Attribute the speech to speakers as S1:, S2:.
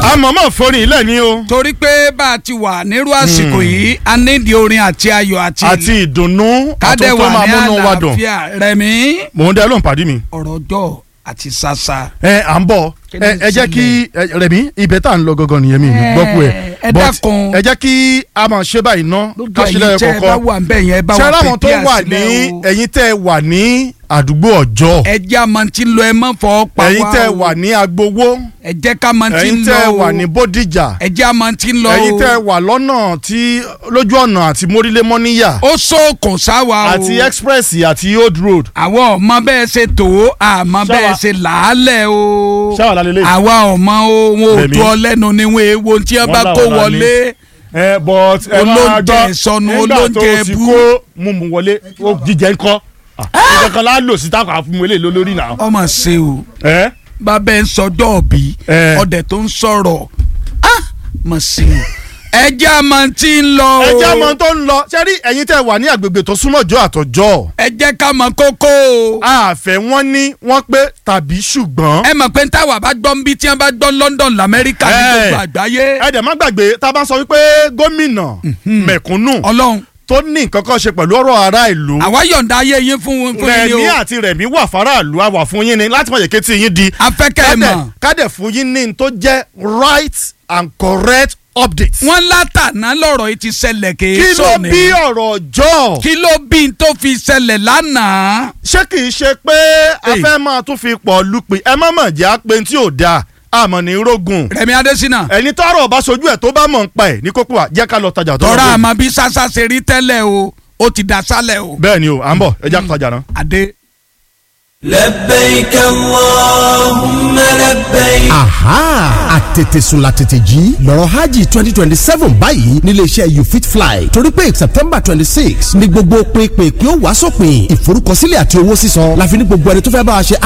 S1: àmọ̀mọ́ forin ilẹ̀ ni o
S2: torí pé bá a ti wà nírú àsìkò yìí a nídìí orin àti ayọ̀ àti
S1: àti ìdùnnú
S2: kádẹ
S1: àtúntò
S2: wà
S1: máa
S2: ní
S1: múnú wa dùn
S2: àlàáfíà rẹ̀mí
S1: mò ń dẹ́ ló ń pàdé mi.
S2: ọ̀rọ̀ ọjọ́ àti sasa.
S1: ẹ à ń bọ̀
S2: Kí ni
S1: ẹ ẹ jẹ́ kí ẹ, Rẹ̀mí ibẹ̀ tá à ń lọ gangan nìyẹn mi ì
S2: Ẹ,
S1: gbọ́ pé
S2: ẹ
S1: but
S2: dákun.
S1: ẹ jẹ́ kí a máa ṣe báyìí ná
S2: lójú
S1: ká ṣe
S2: ẹ̀yin
S1: lẹ́yìn
S2: tẹ́ ẹ bá
S1: kọ̀ọ̀kan
S2: wà ń bẹ̀ yẹn ẹ bá
S1: ṣé
S2: wà
S1: láwọn tó
S2: pèpè
S1: wà ní
S2: àsìlẹ̀ o.
S1: ẹ̀yin tẹ́ ẹ wà ní àdúgbò ọjọ́
S2: ẹ jẹ́ àmọ́ tí ń lọ ẹ mọ́ fọ́ pa wá
S1: ẹ̀yin tẹ́ ẹ
S2: o.
S1: wà ní agbowó
S2: ẹ jẹ́ ká mọ́ tí ń
S1: ẹ̀yin
S2: lọ
S1: tẹ́ ẹ
S2: o.
S1: wà ní bódìjà
S2: ẹ jẹ́ àmọ́ tí ń lọ o.
S1: ẹ̀yin tẹ́ ẹ wà lọ́nà tí lójú ọ̀nà àti mórílé mọ́níyà
S2: ó sóòkùn sáwa o.
S1: àti express àti old road
S2: àwa ọmọ bẹ́ẹ̀ ṣe tó àmọ́
S1: Ṣáwa-
S2: bẹ́ẹ̀ ṣe làálẹ̀ o.
S1: ṣáwà lálẹ́ lẹ́yìn.
S2: àwa ọmọ o wọn ò
S1: Rẹ̀mí.
S2: tó ọ lẹ́nu ni wọn èèwọ̀ tí wọ́n
S1: Wọ́n
S2: bá
S1: là
S2: kó
S1: wọ́n lálẹ́.
S2: wọlé.
S1: ẹ but ẹ máa
S2: Olóúnjẹ
S1: gbọ́
S2: ìsọnù,
S1: nígbà
S2: olóúnjẹ
S1: tó ti
S2: ẹbú.
S1: kó mumu wọlé ó jíjẹ ńkọ́ ìkankan la lò sí táwọn àfihàn eléyìí lórí náà.
S2: ọmọ ṣe o
S1: ẹ
S2: bàbá ẹ ń sọjọ́ òbí
S1: Eh.
S2: ọdẹ tó ń sọ̀rọ̀ ah mọ̀ sí o ẹ jẹ́ àmọ́ tí ń lọ o
S1: ẹ jẹ́ ọmọ tó ń lọ ṣé rí ẹ̀yin tẹ́ wà ní àgbègbè tó súnmọ́ jọ àtọ̀jọ́
S2: ẹ jẹ́ ká mọ̀ kókó o
S1: àfẹ́ wọ́n ní wọ́n pé tàbí ṣùgbọ́n
S2: ẹ mọ̀ pé táwa bá gbọ́ ń bí tí wọ́n bá gbọ́ London lamẹ́ríkà ní
S1: Eh.
S2: gbogbo àgbáyé
S1: ẹ dẹ̀ má gbàgbé tá a bá sọ wípé gómìnà mẹ̀kúnnù
S2: ọlọ́run
S1: tó ní nǹkan kan ṣe pẹ̀lú ọ̀rọ̀ ará ìlú
S2: àwa yọ̀ǹda ayé yín fún fún yín
S1: rẹ̀mí
S2: o
S1: àti rẹ̀mí wà faraàlú àwà fún yín ni láti mọ̀ yẹ kétí yín di
S2: afẹ́kẹ́ ẹ
S1: kádẹ̀
S2: mọ̀
S1: kádẹ̀ fún yín ní n tó jẹ́ right and correct updates.
S2: wọ́n látàná lọ́rọ̀ yìí ti ṣẹlẹ̀ kì í
S1: kí ló
S2: sọ̀nì
S1: bí ọ̀rọ̀ ọjọ́
S2: kí ló bí n tó fi ṣẹlẹ̀ lánàá
S1: ṣé kì í ṣe pé a
S2: Hey.
S1: fẹ́ máa tún fi pọ̀ lupin ẹ má mọ̀ jẹ́ àpè tí ò dáa àmọ́ ní rogun
S2: Rẹ̀mí Adésínà
S1: ẹni tọrọ ọba sojú ẹ tó bá mọ̀ ń pa ẹ̀ ní kókó wa jẹ́ ká lọ tajà tó
S2: tọ́ra
S1: lọ.
S2: àmọ́ bí sásá ṣe rí tẹ́lẹ̀ o ó ti dà sálẹ̀ o
S1: bẹ́ẹ̀ ni o à ń bọ̀ ẹ jẹ́ ká tajà náà.
S2: adé.
S3: لبيك اللهم لبيك
S4: aha àtètèsùn la tètè jí lọ́rọ̀ hajj twenty twenty seven báyìí nílé iṣẹ́ you fit fly torí pé september twenty six ni gbogbo pinpin kí ó wá sópin ìforúkọsílẹ̀ àti owó sísan láfi ní gbogbo ẹni tó fẹ́ bá wa ṣe